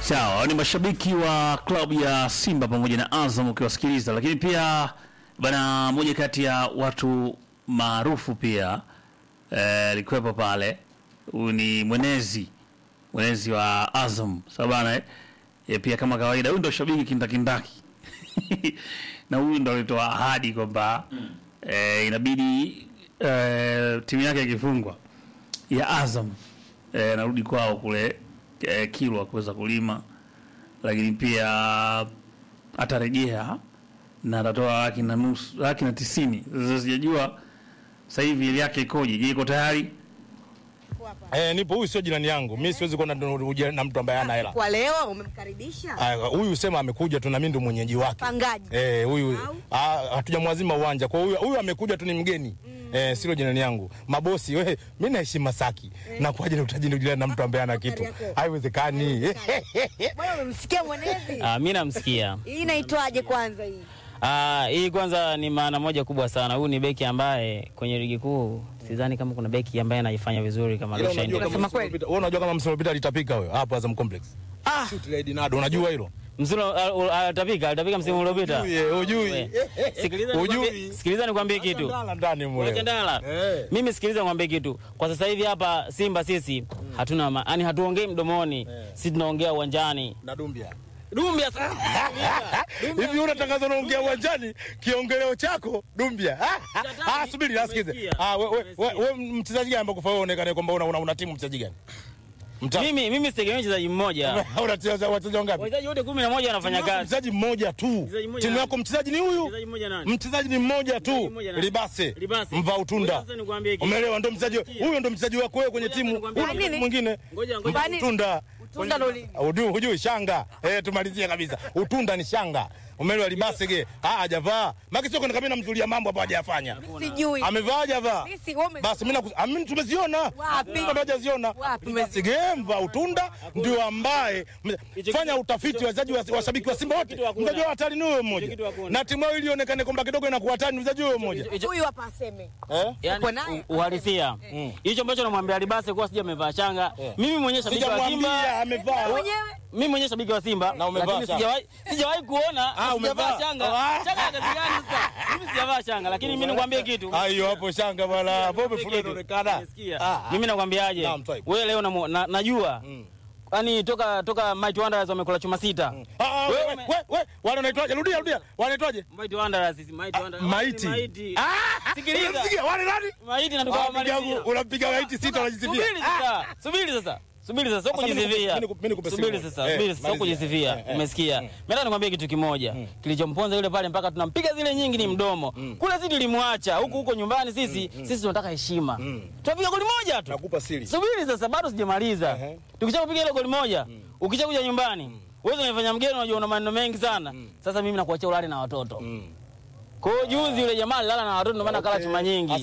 Sawa, ni mashabiki wa klabu ya Simba pamoja na Azam ukiwasikiliza, lakini pia bana, moja kati ya watu maarufu pia eh, alikuwepo pale. Huyu ni mwenezi mwenezi wa Azam sawa bana eh? Ye, pia kama kawaida, huyu ndo shabiki kindakindaki na huyu ndo alitoa ahadi kwamba eh, inabidi eh, timu yake ikifungwa ya Azam eh, narudi kwao kule eh, Kilwa kuweza kulima, lakini pia atarejea na atatoa laki na nusu laki na tisini. Sasa sijajua sasa hivi hali yake ikoje. Je, iko tayari? Eh, nipo. Huyu sio jirani yangu, mi siwezi kwenda ndo- na mtu ambaye hana hela. Kwa leo umemkaribisha Ah, Huyu sema amekuja tu na mimi ndo mwenyeji wake. pangaji Eh, huyu Au? ah, hatujamwazima uwanja. Kwa huyu huyu amekuja tu ni mgeni. Eh, sio jirani yangu. Mabosi wewe, mimi naheshimu Masaki. Na kwaje ni utaji jirani na mtu ambaye hana kitu? yako. Haiwezekani. bwana, umemsikia mwenezi? Ah, mi namsikia. Hii inaitwaje kwanza hii? Ah, hii kwanza ni maana moja kubwa sana. Huyu ni beki ambaye kwenye ligi kuu sidhani kama kuna beki ambaye anaifanya vizuri kama Ila Rushain. unajua kama Unasema msimu kweli? uliopita- wewe unajua kama msimu uliopita alitapika wewe hapo Azam Complex. Ah, Shoot Lady Nado, unajua hilo? mzuri alitapika, alitapika msimu uliopita. Ujui, eh, ujui. We. Sikiliza Ujui. nikwambie- sikiliza nikwambie kitu. Ndala ndani mule. Wacha ndala. Eh. Mimi sikiliza nikwambie kitu. Kwa sasa hivi hapa Simba sisi hatuna ma- yani hatuongei mdomoni. Sisi tunaongea uwanjani. Na Dumbia. Dumbia sasa. Hivi unatangaza unaongea uwanjani kiongeleo chako Dumbia. Ah, subiri nasikize. Umesikia? Ah, wewe wewe Umesikia? wewe mchezaji gani ambao kufaa uonekane kwamba una, una, una timu mchezaji gani? Mta. Mimi mimi sitegemei mchezaji mmoja. Unacheza wachezaji wangapi? Wachezaji wote 11 wanafanya Timu yako kazi. Mchezaji mmoja tu. Mchezaji mmoja Timu nani? yako mchezaji ni huyu. Mchezaji mmoja nani? Mchezaji ni mmoja Mchezaji tu. mmoja nani? Libase. Libase. Mvaa utunda. Ngoja sasa nikwambie kitu. Umeelewa? Ndo mchezaji huyo, ndo mchezaji wako wewe kwenye Ngoja sasa timu. nikwambie Huyu kitu. mwingine. Ngoja ngoja. Mvaa utunda. Utunda ndo lini? Hujui hujui shanga. Eh, tumalizie kabisa. Utunda ni shanga. Umeelewa libase ge? Ah, hajavaa. Maki sio kwenda kabisa namzulia mambo hapo hajafanya. Sijui. Amevaa hajavaa? Mimi si- wewe ume- Basi mimi naku- ah, mimi tumeziona. Wapi? Bado hajaziona. Wapi? Libase ge mvaa utunda ndio ambaye Hicho fanya kitu- utafiti hicho- wachezaji wa washabiki wa Simba wote. kitu hakuna. Mchezaji wa hatari ni huyo kitu mmoja. hakuna. Na timu yao ili ionekane kwamba kidogo inakuwa hatari ni mchezaji huyo mmoja. Huyu hapa aseme. Eh? yani Uko naye? u- uhalisia hicho ambacho namwambia Alibase kuwa sija amevaa shanga mimi mwenyewe shabiki wa Sijamwambia Simba amevaa. Mwenyewe mimi mwenyewe shabiki wa Simba Na umevaa lakini shanga. sijawahi sijawahi kuona Ah, sijavaa umevaa. shanga Ah. shanga ya kazi gani sasa mimi sijavaa shanga lakini mimi nikwambie kitu Ah, hiyo hapo shanga bwana. Hapo Nikwambie umefulia kitu. inaonekana. Umesikia? Ah, mimi nakwambiaje Naam, Twaib. wewe leo namu- na- najua yani toka toka Mighty Wanderers wamekula chuma sita Ah, ah, Wewe we, ume- we, we, wale wanaitwaje? Rudia, rudia. Wanaitwaje? Mighty Wanderers sisi Mighty Wanderers Maiti. Mighty Ah, Sikiliza. unamsikia? Wale nani? Mighty na Ah, tukamalizia piga- Unampiga maiti sita unajisifia. Subiri sasa. Subiri sasa. Subiri sasa, sio Sasa mimi kujisifia. nikupe- mimi nikupe Subiri simu. sasa, Eh, subiri sasa, sio malizia. kujisifia. Eh, eh. Umesikia? Mimi nataka nikwambie kitu kimoja. Kilichomponza yule pale mpaka tunampiga zile nyingi ni mdomo. Kule sisi tulimwacha, huku huko nyumbani sisi, sisi tunataka heshima. Tunapiga goli moja tu. Nakupa siri. Subiri sasa, bado sijamaliza. Ehe. Tukishakupiga ile goli moja, ukishakuja nyumbani, wewe unafanya mgeni, unajua una maneno mengi sana. Sasa mimi nakuachia ulale na watoto. Kwa hiyo juzi yule jamaa alilala na watoto ndio maana kala chuma nyingi.